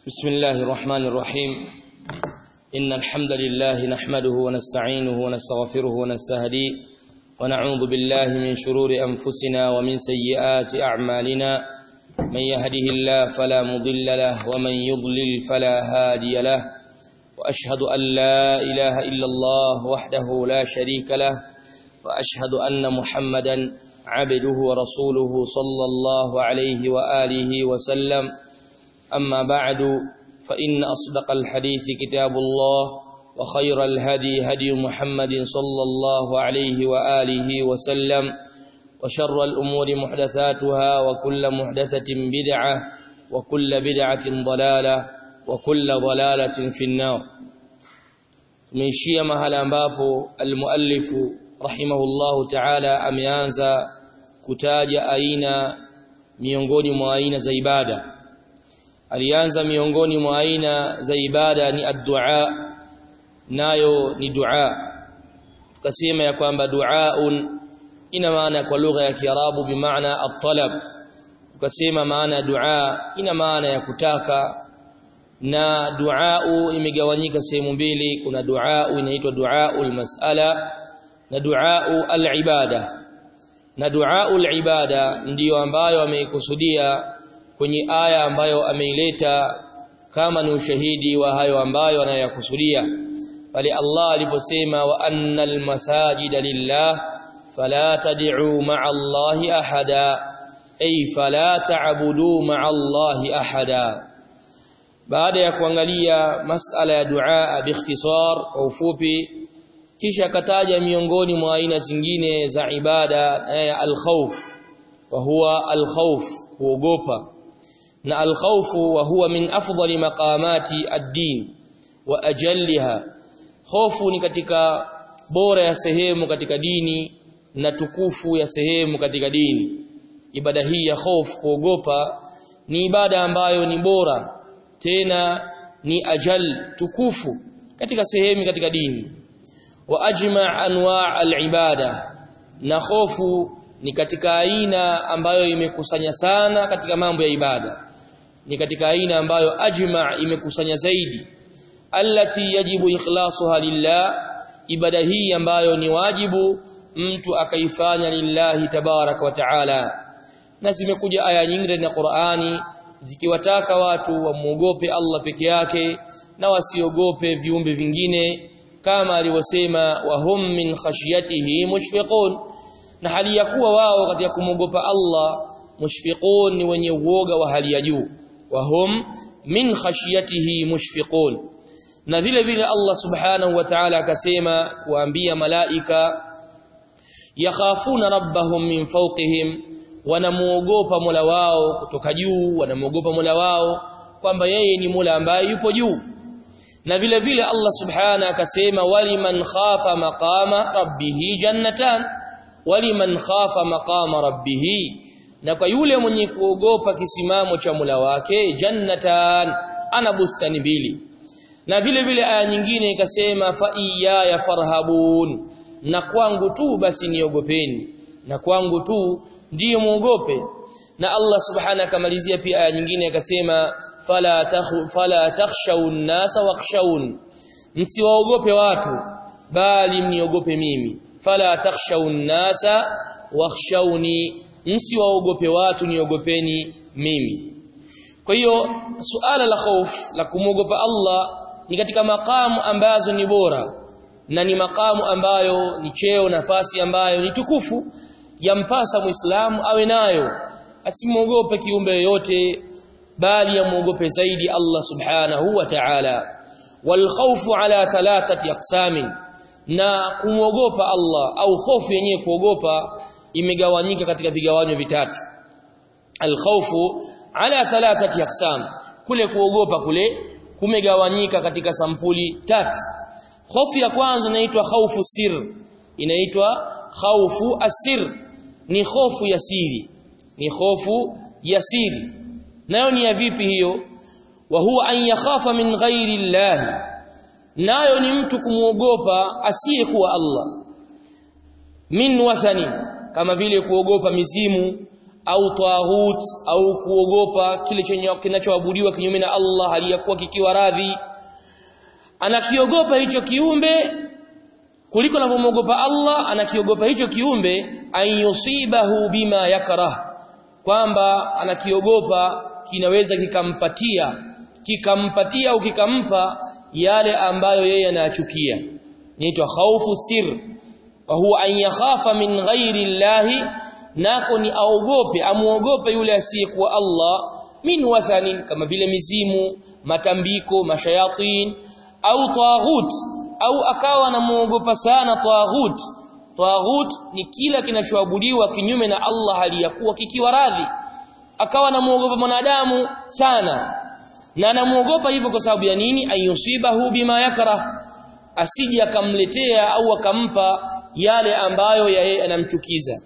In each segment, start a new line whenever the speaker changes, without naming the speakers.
بسم الله الرحمن الرحيم إن الحمد لله نحمده ونستعينه ونستغفره ونستهديه ونعوذ بالله من شرور أنفسنا ومن سيئات أعمالنا من يهده الله فلا مضل له ومن يضلل فلا هادي له وأشهد أن لا إله إلا الله وحده لا شريك له وأشهد أن محمدا عبده ورسوله صلى الله عليه وآله وسلم أما بعد فإن أصدق الحديث كتاب الله وخير الهدي هدي محمد صلى الله عليه وآله وسلم وشر الأمور محدثاتها وكل محدثة بدعة وكل بدعة ضلالة وكل ضلالة في النار tumeishia mahala ambapo almuallifu rahimahullahu ta'ala ameanza kutaja aina miongoni mwa aina za ibada alianza miongoni mwa aina za ibada ni ad-du'a nayo ni dua tukasema ya kwamba duaun ina maana kwa lugha ya Kiarabu bimaana at-talab tukasema maana dua ina maana ya kutaka na duau imegawanyika sehemu mbili kuna duau inaitwa duaul mas'ala na duau al-ibada na duaul ibada ndiyo ambayo ameikusudia kwenye aya ambayo ameileta kama ni ushahidi wa hayo ambayo anayakusudia pale Allah aliposema wa annal masajida lillah fala tad'u ma'a Allahi ahada ay fala ta'budu ma'a Allahi ahada baada ya kuangalia masala ya dua biikhtisar kwa ufupi kisha kataja miongoni mwa aina zingine za ibada al-khawf wa huwa al-khawf kuogopa na al-khawfu wa huwa min afdali maqamati ad-din wa ajalliha hofu ni katika bora ya sehemu katika dini na tukufu ya sehemu katika dini ibada hii ya hofu kuogopa ni ibada ambayo ni bora tena ni ajal tukufu katika sehemu katika dini wa ajma anwa' al-ibada na hofu ni katika aina ambayo imekusanya sana katika mambo ya ibada ni katika aina ambayo ajma imekusanya zaidi allati yajibu ikhlasuha lillah ibada hii ambayo ni wajibu mtu akaifanya lillahi tabarak wa taala na zimekuja aya nyingi ndani ya Qur'ani zikiwataka watu wamuogope Allah peke yake na wasiogope viumbe vingine kama alivyosema wahum min khashyatihi mushfiqun na hali ya kuwa wao katika kumwogopa Allah mushfiqun ni wenye uoga wa hali ya juu wahum min khashyatihi mushfiqun na vile vile Allah subhanahu wa ta'ala akasema kuambia malaika yakhafuna rabbahum min fawqihim wanamuogopa Mola wao kutoka juu wanamuogopa Mola wao kwamba yeye ni Mola ambaye yupo juu na vile vile Allah subhanahu akasema waliman khafa maqama rabbih jannatan waliman khafa maqama rabbih na kwa yule mwenye kuogopa kisimamo cha Mola wake jannatan ana bustani mbili na vile vile aya nyingine ikasema fa iyaya farhabun na kwangu tu basi niogopeni na kwangu tu ndiyo muogope na Allah subhanahu akamalizia pia aya nyingine akasema fala takhu fala takhshawun nasa wakhshawun msiwaogope watu bali mniogope mimi fala takhshawun nasa wakhshawni msiwaogope watu niogopeni mimi kwa hiyo suala la hofu la kumwogopa Allah ni katika makamu ambazo ni bora na ni makamu ambayo ni cheo nafasi ambayo ni tukufu yampasa muislamu awe nayo asimwogope kiumbe yoyote bali amuogope zaidi Allah subhanahu wa ta'ala wal khawfu ala thalathati aqsamin na kumwogopa Allah au hofu yenyewe kuogopa imegawanyika katika vigawanyo vitatu al khawfu ala thalathati aqsam kule kuogopa kule kumegawanyika katika sampuli tatu hofu ya kwanza inaitwa khawfu sir inaitwa khawfu asir ni hofu ya siri ni hofu ya siri nayo ni ya vipi hiyo wa huwa an yakhafa min ghairi Allah nayo ni mtu kumuogopa asiyekuwa Allah min wathani kama vile kuogopa mizimu au taghut au kuogopa kile chenye kinachoabudiwa kinyume na Allah aliyakuwa kikiwa radhi anakiogopa hicho kiumbe kuliko anavyomwogopa Allah anakiogopa hicho kiumbe ayusibahu bima yakrah kwamba anakiogopa kinaweza kikampatia kikampatia au kikampa yale ambayo yeye anayachukia inaitwa khaufu sir wa huwa an yakhafa min ghairi llahi nako ni aogope amuogope yule asiyekuwa Allah min wathanin kama vile mizimu matambiko mashayatin au taghut au akawa anamuogopa sana taghut taghut ni kila kinachoabudiwa kinyume na Allah aliyakuwa kikiwa radhi akawa anamuogopa mwanadamu sana na anamuogopa hivyo kwa sababu ya nini ayusibahu bima yakrah asije akamletea au akampa yale ambayo yeye anamchukiza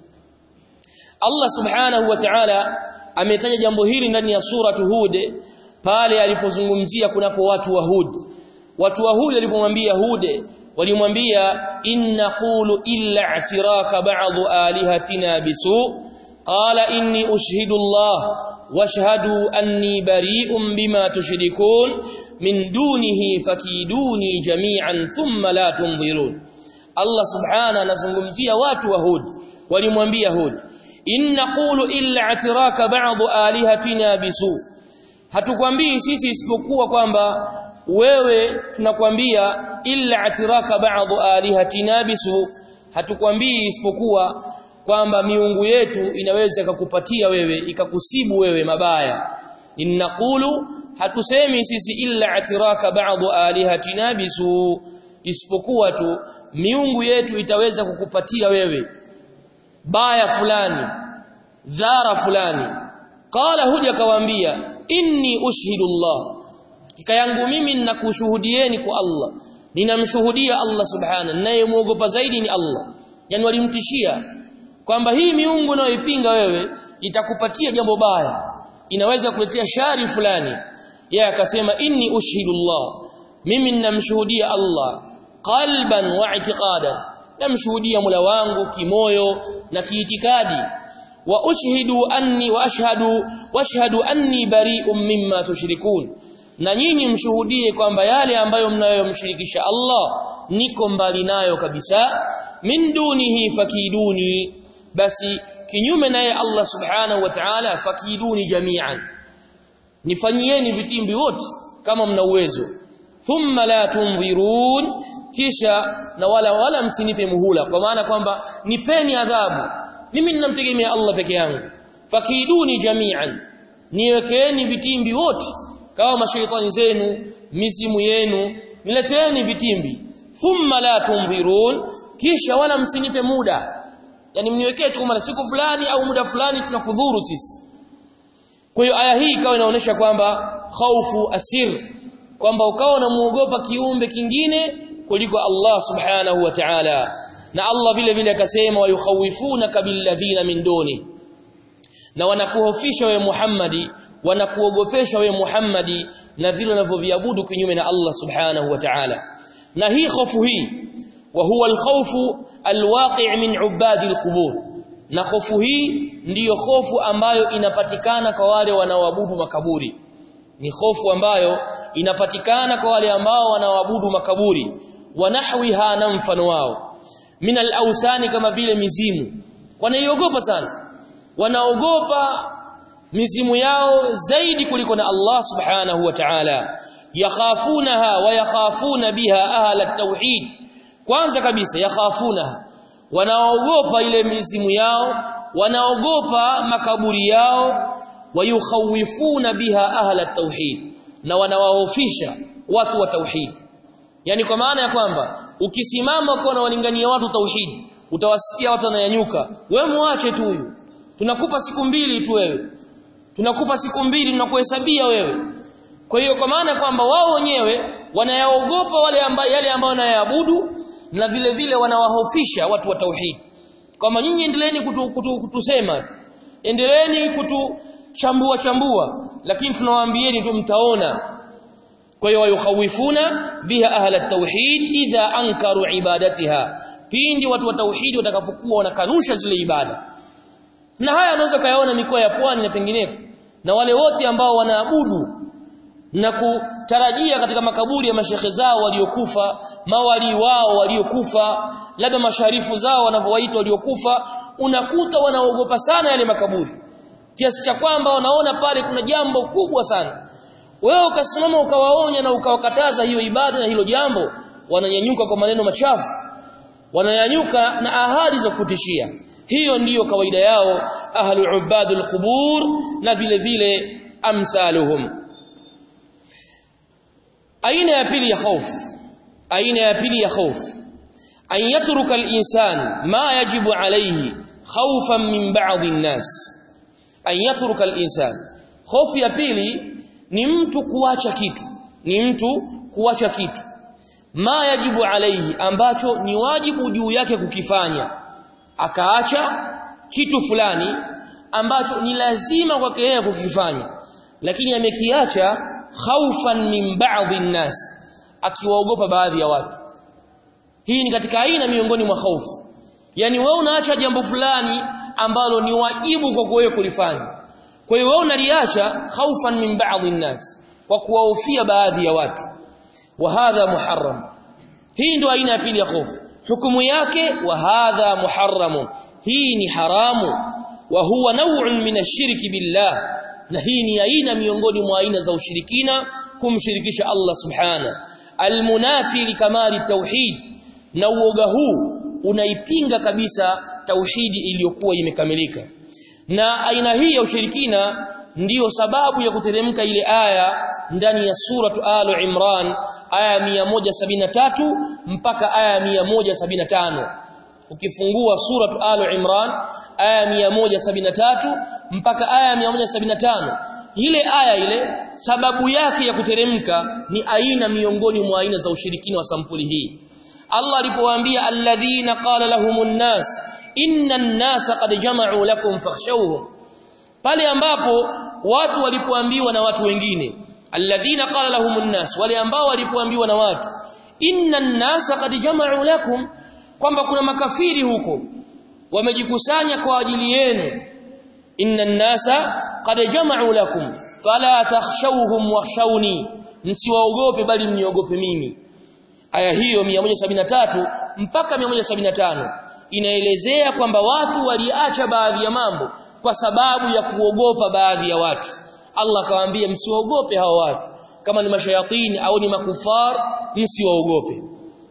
Allah subhanahu wa ta'ala ametaja jambo hili ndani ya suratu Hud pale alipozungumzia kunapo watu wa Hud watu wa Hud walipomwambia Hud walimwambia inna qulu illa i'tiraka ba'd alihatina bisu qala inni ushhidu Allah washhadu anni bari'un bima tushrikun min dunihi fakiduni jami'an thumma la tunzirun Allah subhana anazungumzia watu wa Hud walimwambia Hud in naqulu illa atiraka ba'd alihatina bisu hatukwambii sisi isipokuwa kwamba wewe tunakwambia illa atiraka ba'd alihatina bisu hatukwambii isipokuwa kwamba miungu yetu inaweza kukupatia wewe ikakusibu wewe mabaya innaqulu hatusemi sisi illa atiraka ba'd alihatina bisu isipokuwa tu miungu yetu itaweza kukupatia wewe baya fulani dhara fulani qala huja kawaambia inni ushhidu Allah kika yangu mimi ninakushuhudieni kwa Allah ninamshuhudia Allah subhana ninayemuogopa zaidi ni Allah yani walimtishia kwamba hii miungu unayoipinga wewe itakupatia jambo baya inaweza kuletea shari fulani yeye akasema inni ushhidu Allah mimi ninamshuhudia Allah qalban wa i'tiqadan namshuhudia mula wangu kimoyo na kiitikadi wa ushhidu anni wa ashhadu washhadu anni bari'un mimma tushrikun na nyinyi mshuhudie kwamba yale ambayo mnayomshirikisha Allah niko mbali nayo kabisa min dunihi fakiduni basi kinyume naye Allah subhanahu wa ta'ala fakiduni jami'an nifanyieni vitimbi wote kama mna uwezo thumma la tunzirun kisha na wala wala msinipe muhula kwa maana kwamba nipeni adhabu mimi ninamtegemea Allah peke yangu fakiduni jami'an niwekeeni vitimbi wote kama mashaitani zenu mizimu yenu nileteeni vitimbi thumma la tunzirun kisha wala msinipe muda yani mniwekee tu kama siku fulani au muda fulani tunakudhuru sisi kwa hiyo aya hii ikawa inaonyesha kwamba khaufu asir kwamba ukawa unamuogopa kiumbe kingine kuliko Allah subhanahu wa ta'ala na Allah vile vile akasema wayukhawifuna billadhina min duni na wanakuhofisha wewe Muhammadi wanakuogopesha wewe Muhammadi na vile unavyoviabudu kinyume na Allah subhanahu wa ta'ala na hii hofu hii wa huwa alkhawfu alwaqi' min ubadi alqubur na hofu hii ndiyo hofu ambayo inapatikana kwa wale wanaoabudu makaburi ni hofu ambayo inapatikana kwa wale ambao wanaoabudu makaburi wanahwiha na mfano wao min al-awthani kama vile mizimu wanaiogopa sana wanaogopa mizimu yao zaidi kuliko na Allah subhanahu wa ta'ala yakhafunaha wa yakhafuna biha ahla at-tauhid kwanza kabisa yakhafunaha wanaogopa ile mizimu yao wanaogopa makaburi yao wayukhawifuna biha ahla at-tauhid na wanawahofisha watu wa tauhid yani kwa maana ya kwamba ukisimama kwa na walingania watu tauhid utawasikia watu wananyanyuka wewe muache tu huyu tunakupa siku mbili tu wewe tunakupa siku mbili tunakuhesabia wewe kwa hiyo kwa maana kwamba wao wenyewe wanayaogopa wale ambao yale ambao wanayaabudu na vile vile wanawahofisha watu wa tauhid kama nyinyi endeleeni kutu, kutu, kutusema endeleeni kutuchambua chambua lakini tunawaambieni tu mtaona kwa hiyo wayukhawifuna biha ahla at-tauhid idha ankaru ibadatiha pindi watu wa tauhid watakapokuwa wanakanusha zile ibada na haya unaweza kayaona mikoa ya pwani na pengineko na wale wote ambao wanaabudu na kutarajia katika makaburi ya mashekhe zao waliokufa mawali wao waliokufa labda masharifu zao wanavyowaita waliokufa unakuta wanaogopa sana yale makaburi kiasi cha kwamba wanaona pale kuna jambo kubwa sana wewe ukasimama ukawaonya na ukawakataza hiyo ibada na hilo jambo wananyanyuka kwa maneno machafu wananyanyuka na ahadi za kutishia hiyo ndiyo kawaida yao ahlul ubadul qubur na vile vile amsaluhum aina ya pili ya hofu aina ya pili ya hofu an yatruka al-insan ma yajibu alayhi khawfan min ba'd an-nas an yatruka al-insan hofu ya pili ni mtu kuacha kitu ni mtu kuacha kitu ma yajibu alayhi ambacho ni wajibu juu yake kukifanya akaacha kitu fulani ambacho ni lazima kwake yeye kukifanya lakini amekiacha khaufan min ba'd an-nas akiwaogopa baadhi ya watu hii ni katika aina miongoni mwa hofu yani wewe unaacha jambo fulani ambalo ni wajibu kwa wewe kulifanya kwa hiyo wewe unaliacha khaufan min ba'd an-nas kwa kuwahofia baadhi ya watu wa hadha muharram hii ndio aina ya pili ya hofu hukumu yake wa hadha muharram hii ni haramu wa huwa naw'un min ash-shirki billah na hii ni aina miongoni mwa aina za ushirikina kumshirikisha Allah subhana almunafi likamali tauhid na uoga huu unaipinga kabisa tauhidi iliyokuwa imekamilika na aina hii ya ushirikina ndiyo sababu ya kuteremka ile aya ndani ya suratu alu imran aya 173 mpaka aya 175 ukifungua suratu alu imran aya 173 mpaka aya 175 ile aya ile sababu yake ya kuteremka ni aina miongoni mwa aina za ushirikina wa sampuli hii Allah alipowaambia alladhina qala lahumun nas inna an-nasa qad jama'u lakum fakhshawhum pale ambapo watu walipoambiwa na watu wengine alladhina qala lahumun nas wale ambao walipoambiwa na watu inna an-nasa qad jama'u lakum kwamba kuna makafiri huko wamejikusanya kwa ajili yenu inna an-nasa qad jama'u lakum fala takhshawhum wakhshawni msiwaogope bali mniogope mimi aya hiyo 173 mpaka 175 inaelezea kwamba watu waliacha baadhi ya mambo kwa sababu ya kuogopa baadhi ya watu Allah akawaambia msiwaogope hao watu kama ni mashayatini au ni makufar msiwaogope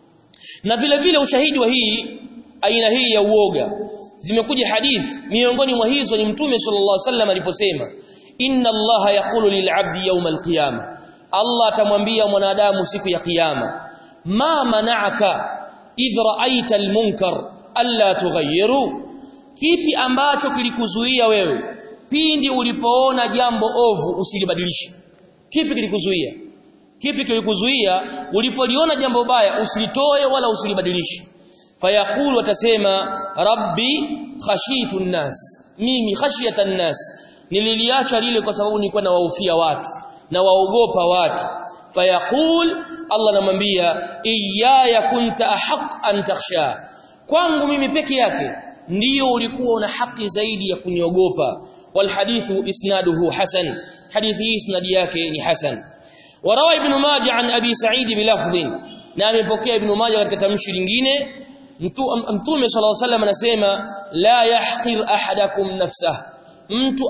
na vile vile ushahidi wa hii aina hii ya uoga zimekuja hadith miongoni mwa hizo ni mtume sallallahu alaihi wasallam aliposema inna allaha yaqulu lil'abdi yawm alqiyama Allah atamwambia mwanadamu siku ya kiyama ma mana'aka idh ra'aita almunkar alla tughayyiru kipi ambacho kilikuzuia wewe pindi ulipoona jambo ovu usilibadilishe kipi kilikuzuia kipi kilikuzuia ulipoliona jambo baya usilitoe wala usilibadilishe fayaqulu watasema rabbi khashitu nnas mimi khashiyata nnas nililiacha lile kwa sababu nilikuwa nawaufia watu na waogopa watu fayaqul Allah anamwambia iyaya kunta ahaq an takhsha kwangu mimi peke yake ndiyo ulikuwa una haki zaidi ya kuniogopa wal hadithu isnaduhu hasan hadithi hii isnadi yake ni hasan warawa ibn majah an abi sa'id bilafdhin na amepokea ibn majah katika tamshi lingine mtume sallallahu alaihi wasallam anasema la yahqir ahadakum nafsah mtu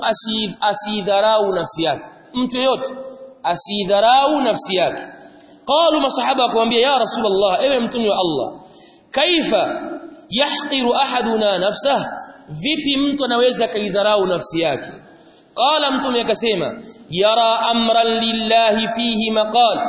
asidharau nafsi yake mtu yote asidharau nafsi yake qalu masahaba akamwambia ya rasulullah ewe mtume wa Allah kaifa yahqiru ahaduna nafsah vipi mtu anaweza kaidharau nafsi yake qala mtume akasema yara amran lillahi fihi maqal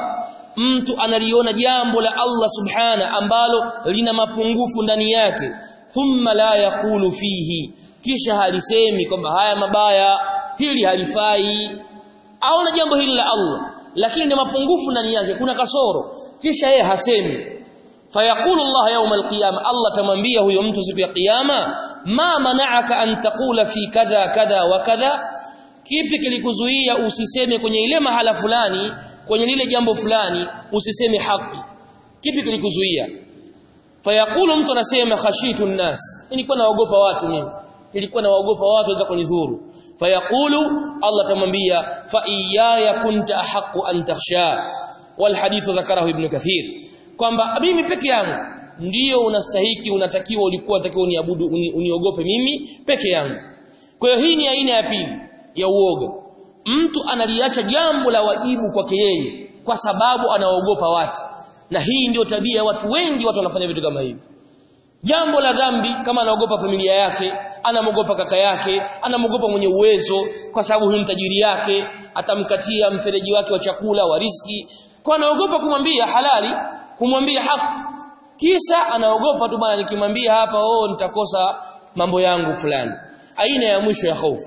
mtu analiona jambo la Allah subhana ambalo lina mapungufu ndani yake thumma la yaqulu fihi kisha halisemi kwamba haya mabaya hili halifai aona jambo hili la Allah lakini ni mapungufu ndani yake kuna kasoro kisha yeye hasemi fayaqulu Allah yawm alqiyama Allah tamwambia huyo mtu siku ya kiyama ma mana'aka an taqula fi kadha kadha wa kadha kipi kilikuzuia usiseme kwenye ile mahala fulani kwenye lile jambo fulani usiseme haki kipi kilikuzuia fayaqulu mtu anasema khashitu nnas nilikuwa naogopa watu mimi nilikuwa nawaogopa watu waweza kunidhuru fayaqulu Allah tamwambia fa iyaya kunta ahqqu an takhsha wal hadithu dhakarahu ibn kathir kwamba mimi peke yangu ndiyo unastahiki unatakiwa ulikuwa unatakiwa uniabudu uni, uniogope mimi peke yangu kwa hiyo hii ni aina ya pili ya uoga mtu analiacha jambo la wajibu kwake yeye kwa sababu anaogopa watu na hii ndio tabia ya watu wengi watu wanafanya vitu kama hivi jambo la dhambi kama anaogopa familia yake anamogopa kaka yake anamogopa mwenye uwezo kwa sababu huyu tajiri yake atamkatia mfereji wake wa chakula wa riski kwa anaogopa kumwambia halali kumwambia haki kisa anaogopa tu bwana nikimwambia hapa oh nitakosa mambo yangu fulani aina ya mwisho ya hofu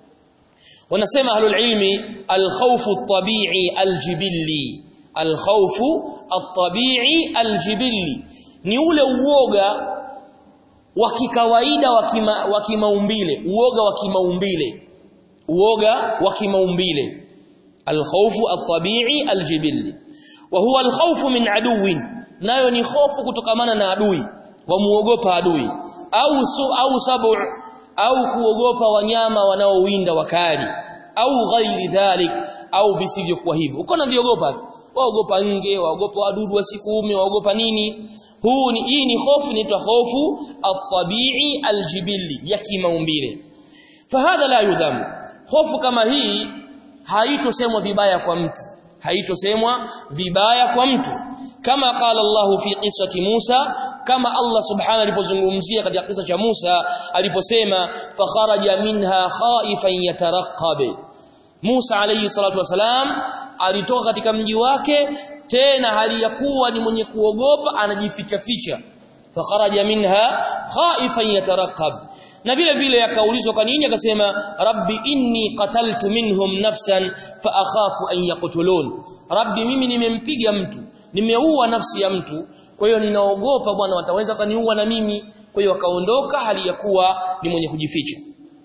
wanasema ahlul ilmi al-khawfu at-tabi'i al-jibilli al-khawfu at-tabi'i al-jibilli ni ule uoga wa kikawaida wa kimaumbile uoga wa kimaumbile uoga wa kimaumbile al-khawfu at-tabi'i al-jibilli wa huwa al-khawfu min aduwin nayo ni hofu kutokamana na adui wamuogopa adui au su, au sabu au kuogopa wanyama wanaowinda wakali au ghairi dhalik au visivyokuwa hivyo uko na viogopa tu waogopa nge waogopa wadudu wasikuume waogopa nini huu ni hii ni hofu inaitwa hofu at-tabi'i al-jibilli ya kimaumbile fahadha la yudham hofu kama hii haitosemwa vibaya kwa mtu haitosemwa vibaya kwa mtu kama qala Allah fi qissati Musa kama Allah subhanahu alipozungumzia katika kisa cha Musa aliposema fakharaja minha khaifan yatarqab Musa alayhi salatu wasalam alitoka katika mji wake tena hali ya kuwa ni mwenye kuogopa anajificha ficha fakharaja minha khaifan yatarqab na vile vile akaulizwa kwa nini akasema rabbi inni qataltu minhum nafsan fa akhafu an yaqtulun rabbi mimi nimempiga mtu nimeua nafsi ya mtu kwa hiyo ninaogopa bwana wataweza kaniua na mimi kwa hiyo akaondoka hali ya kuwa ni mwenye kujificha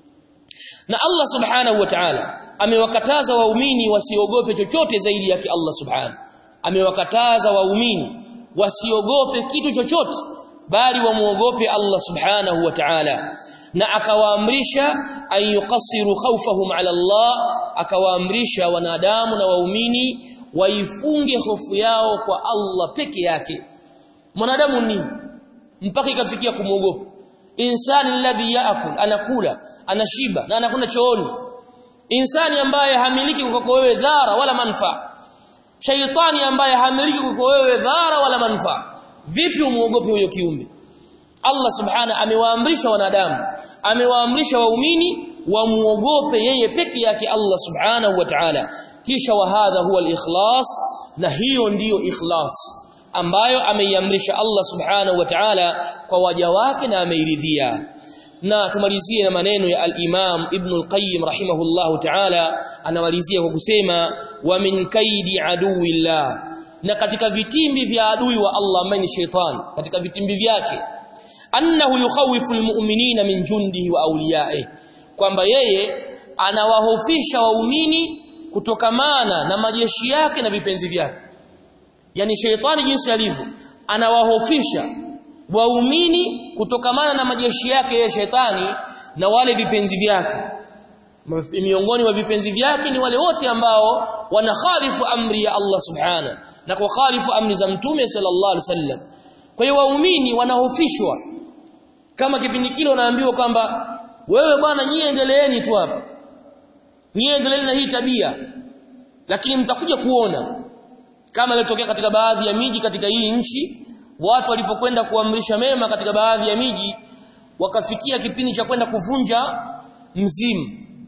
na Allah subhanahu wa ta'ala amewakataza waumini wasiogope chochote zaidi yake Allah subhanahu amewakataza waumini wasiogope kitu chochote bali wamuogope Allah subhanahu wa ta'ala na akawaamrisha an yuqassiru khawfahum ala Allah akawaamrisha wanadamu na waumini waifunge hofu yao kwa Allah peke yake mwanadamu ni mpaka ikafikia kumuogopa insani alladhi yaakul anakula anashiba na anakwenda chooni insani ambaye hamiliki kwako wewe dhara wala manfaa shaitani ambaye hamiliki kwako wewe dhara wala manfaa vipi umuogope huyo kiumbe Allah subhana amewaamrisha wanadamu amewaamrisha waumini wamuogope yeye peke yake Allah subhanahu wa ta'ala kisha wa hadha huwa al-ikhlas na hiyo ndiyo ikhlas ambayo ameiamrisha Allah subhanahu wa ta'ala kwa waja wake na ameiridhia na tumalizie na maneno ya al-Imam Ibn al-Qayyim rahimahullahu ta'ala anamalizia kwa kusema wa min kaidi aduwillah na katika vitimbi vya adui wa Allah ambaye ni shaitan katika vitimbi vyake annahu yukhawifu almu'minina min jundihi wa awliyaihi kwamba yeye anawahofisha waumini kutokamana na majeshi yake na vipenzi vyake yani sheitani jinsi alivyo anawahofisha waumini kutokamana na majeshi yake yeye shetani na wale vipenzi vyake miongoni mwa vipenzi vyake ni wale wote ambao wanakhalifu amri ya Allah subhana na kukhalifu amri za mtume sallallahu alaihi wasallam kwa hiyo waumini wanahofishwa kama kipindi kile unaambiwa kwamba wewe bwana nyie endeleeni tu hapa nyie endeleeni na hii tabia lakini mtakuja kuona kama ilitokea katika baadhi ya miji katika hii nchi watu walipokwenda kuamrisha mema katika baadhi ya miji wakafikia kipindi cha kwenda kuvunja mzimu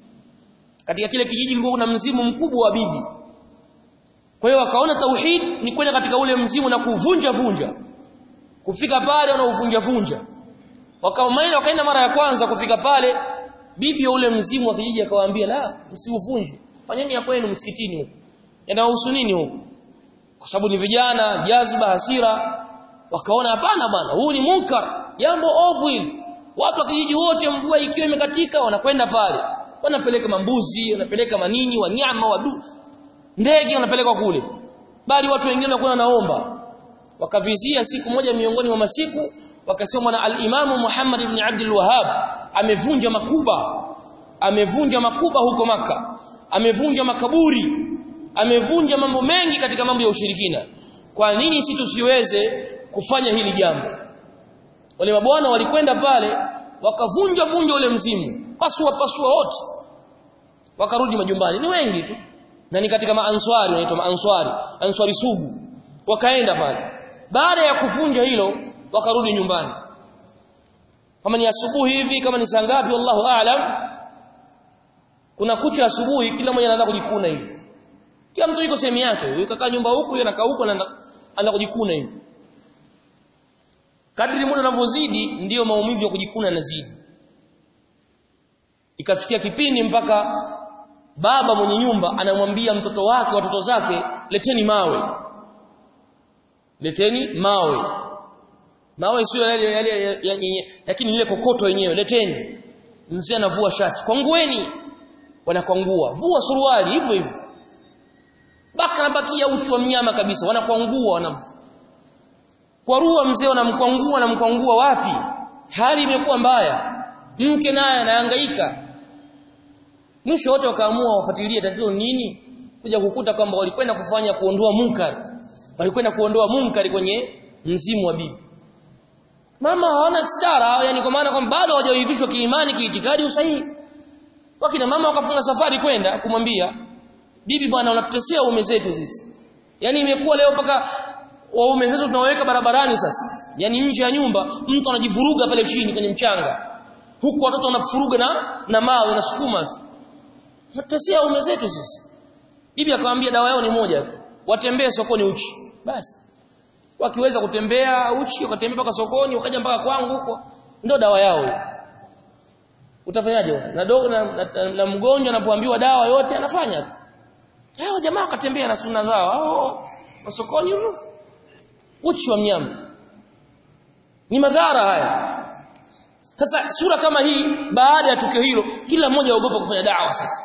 katika kile kijiji kulikuwa kuna mzimu mkubwa wa bibi kwa hiyo wakaona tauhid ni kwenda katika ule mzimu na kuvunja vunja kufika pale wanauvunja vunja wakamaina wakaenda mara ya kwanza kufika pale bibi ya ule mzimu wa kijiji akawaambia la msiuvunje fanyeni ya kwenu msikitini huko yanawahusu nini huko kwa sababu ni vijana jazba hasira wakaona hapana bwana huu ni munkar jambo ovu hili watu wa kijiji wote mvua ikiwa imekatika wanakwenda pale wanapeleka mambuzi wanapeleka manini wanyama wadu ndege wanapelekwa kule bali watu wengine wanakuwa wanaomba wakavizia siku moja miongoni mwa masiku wakasema na al-Imam Muhammad ibn Abdul Wahhab amevunja makuba amevunja makuba huko maka amevunja makaburi amevunja mambo mengi katika mambo ya ushirikina kwa nini si tusiweze kufanya hili jambo wale mabwana walikwenda pale wakavunja vunja ule mzimu pasua pasua wote wakarudi majumbani ni wengi tu na ni katika maanswari wanaitwa maanswari answari sugu wakaenda pale baada ya kuvunja hilo wakarudi nyumbani kama ni asubuhi hivi kama ni saa ngapi wallahu aalam kuna kucha asubuhi kila mmoja anaanza kujikuna hivi kila mtu yuko sehemu yake yule kakaa nyumba huku yule anakaa huku anaanza kujikuna hivi kadri muda unavyozidi ndiyo maumivu ya kujikuna yanazidi ikafikia kipindi mpaka baba mwenye nyumba anamwambia mtoto wake watoto zake leteni mawe leteni mawe mawe sio yale yale lakini ile kokoto yenyewe leteni mzee anavua shati kwangueni wanakwangua vua suruali hivyo hivyo baka nabakia uchi wa mnyama kabisa wanakwangua wana kwarua mzee wanamkwangua wanamkwangua wapi hali imekuwa mbaya mke naye anahangaika mwisho wote wakaamua wafuatilie tatizo nini kuja kukuta kwamba walikwenda kufanya kuondoa munkari walikwenda kuondoa munkari kwenye mzimu wa bibi mama hawana stara yani kwa maana kwamba bado hawajaivishwa kiimani kiitikadi usahihi wakina mama wakafunga safari kwenda kumwambia bibi bwana unatutesea uume zetu sisi yani imekuwa leo paka waume zetu tunaweka barabarani sasa yani nje ya nyumba mtu anajivuruga pale chini kwenye mchanga huku watoto wanafuruga na na mawe na sukuma tu natesea ume zetu sisi bibi akamwambia dawa yao ni moja tu watembee sokoni uchi basi wakiweza kutembea uchi wakatembea mpaka sokoni wakaja mpaka kwangu huko ndio dawa yao utafanyaje na, do, na, na, na mgonjwa anapoambiwa dawa yote anafanya tu hao jamaa wakatembea na sunna zao hao sokoni huko uchi wa mnyama ni madhara haya sasa sura kama hii baada ya tukio hilo kila mmoja aogopa kufanya dawa sasa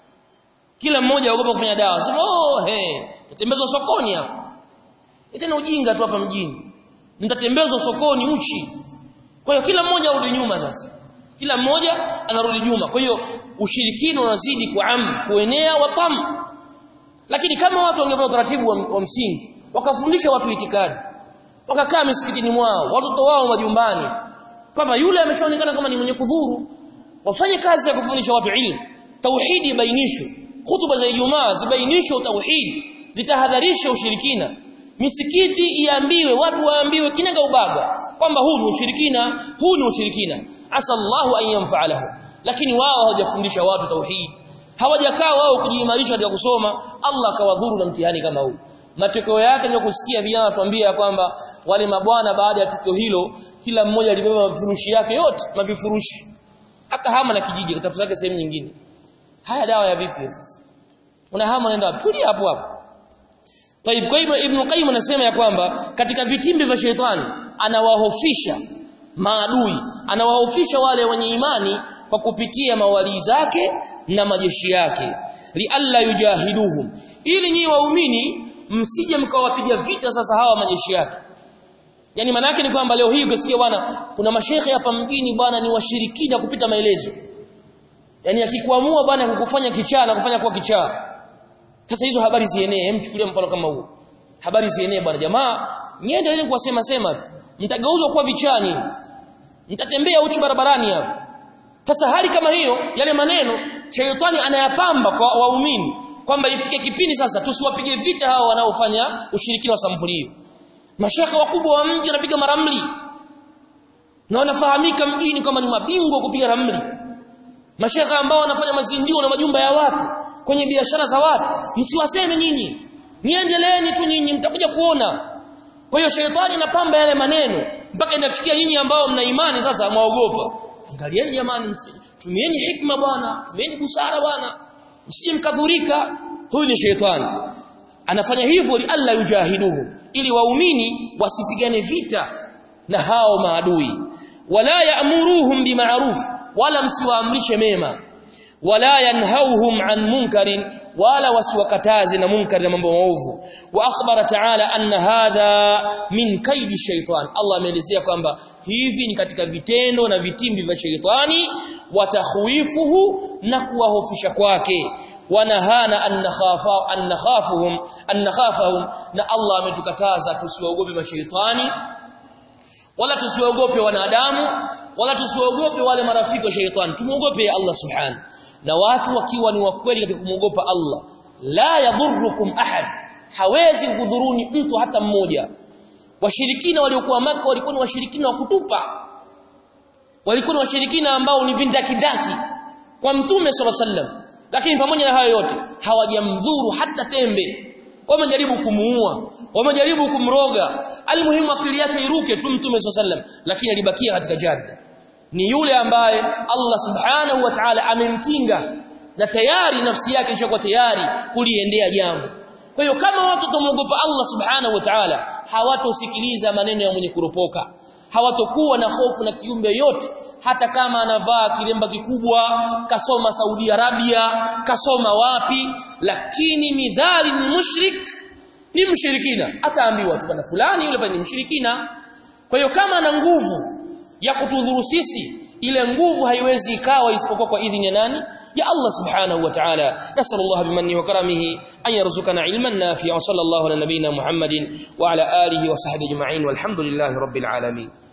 kila mmoja aogopa kufanya dawa sema oh he tembezwa sokoni hapa tena ujinga tu hapa mjini mtatembezwa sokoni uchi kwa hiyo kila mmoja arudi nyuma sasa kila mmoja anarudi nyuma kwa hiyo ushirikino unazidi kuam kuenea watam lakini kama watu wangefanya utaratibu wa, wa msingi wakafundisha watu itikadi wakakaa misikitini mwao watoto wao majumbani kwamba yule ameshaonekana kama ni mwenye kudhuru wafanye kazi ya kufundisha watu ilmu tauhidi ibainishwe hutuba za Ijumaa zibainishwe tauhidi zitahadharisha ushirikina misikiti iambiwe watu waambiwe kinaga ubaga kwamba huu ni ushirikina huu ni ushirikina asallahu an yanfa'alahu lakini wao hawajafundisha watu tauhidi hawajakaa wao kujiimarisha katika kusoma Allah akawadhuru na mtihani kama huu matokeo yake ni kusikia vijana watuambia kwamba wale mabwana baada ya tukio hilo kila mmoja alibeba vifurushi yake yote mavifurushi hata hama na kijiji katafuta yake sehemu nyingine haya dawa ya vipi sasa una hama unaenda tulia hapo hapo Taib kwa hivyo Ibn Qayyim anasema ya kwamba katika vitimbi vya shetani anawahofisha maadui anawahofisha wale wenye imani kwa kupitia mawali zake na majeshi yake li alla yujahiduhum ili nyinyi waumini msije mkawapiga vita sasa hawa majeshi yake yani maana yake ni kwamba leo hii ukisikia bwana kuna mashehe hapa mjini bwana ni washirikina kupita maelezo yani akikuamua bwana kukufanya kichaa na kufanya kuwa kichaa sasa hizo habari zienee hem chukulia mfano kama huo habari zienee bwana jamaa niendelee kuwasema sema mtageuzwa kuwa vichani mtatembea uchi barabarani hapo sasa hali kama hiyo yale maneno shaytani anayapamba kwa waumini kwamba ifike kipindi sasa tusiwapige vita hao wanaofanya ushirikina wa sampuli hiyo mashaka wakubwa wa mji wanapiga maramli na wanafahamika mjini kama ni mabingwa kupiga ramli mashaka ambao wanafanya mazindio na majumba ya watu kwenye biashara za watu msiwaseme nyinyi niendeleeni tu nyinyi mtakuja kuona kwa hiyo shetani anapamba yale maneno mpaka inafikia nyinyi ambao mna imani sasa mwaogopa angalieni jamani tumieni hikma bwana tumieni busara bwana msije mkadhurika huyu ni shetani anafanya hivyo li alla yujahiduhu ili waumini wasipigane vita na hao maadui wala ya'muruhum bima'ruf wala msiwaamrishe mema wala yanhauhum an munkarin wala wasiwakataze na munkari na mambo maovu wa akhbara ta'ala anna hadha min kaidi shaytan Allah ameelezea kwamba hivi ni katika vitendo na vitimbi vya sheitani watakhwifuhu na kuwahofisha kwake wanahana an nakhafa an nakhafuhum an nakhafahum na Allah ametukataza tusiwaogope mashaitani wala tusiwaogope wanadamu wala tusiwaogope wale marafiki wa shaitani tumuogope Allah subhanahu na watu wakiwa ni wakweli katika kumwogopa Allah la yadhurrukum ahad hawezi kudhuruni mtu hata mmoja washirikina waliokuwa maka walikuwa ni washirikina wa kutupa walikuwa ni washirikina ambao ni vindakidaki kwa mtume sallallahu alaihi wasallam lakini pamoja na hayo yote hawajamdhuru hata tembe wamejaribu kumuua wamejaribu kumroga almuhimu akili yake iruke tu mtume sallam lakini alibakia katika jadda ni yule ambaye Allah subhanahu wa ta'ala amemkinga na tayari nafsi yake ishakuwa tayari kuliendea jambo kwa hiyo kama watu tumwogopa Allah subhanahu wa ta'ala hawatosikiliza maneno ya mwenye kuropoka hawatokuwa na hofu na kiumbe yote hata kama anavaa kilemba kikubwa kasoma Saudi Arabia kasoma wapi lakini midhali ni mushrik ni mshirikina ataambiwa tu bwana fulani yule ni mshirikina kwa hiyo kama ana nguvu ya kutudhuru sisi ile nguvu haiwezi ikawa isipokuwa kwa idhini ya nani ya Allah subhanahu wa ta'ala nasallallahu bimanni wa karamihi an yarzuqana ilman nafi'a sallallahu ala nabiyyina muhammadin wa ala alihi wa sahbihi ajma'in walhamdulillahi rabbil alamin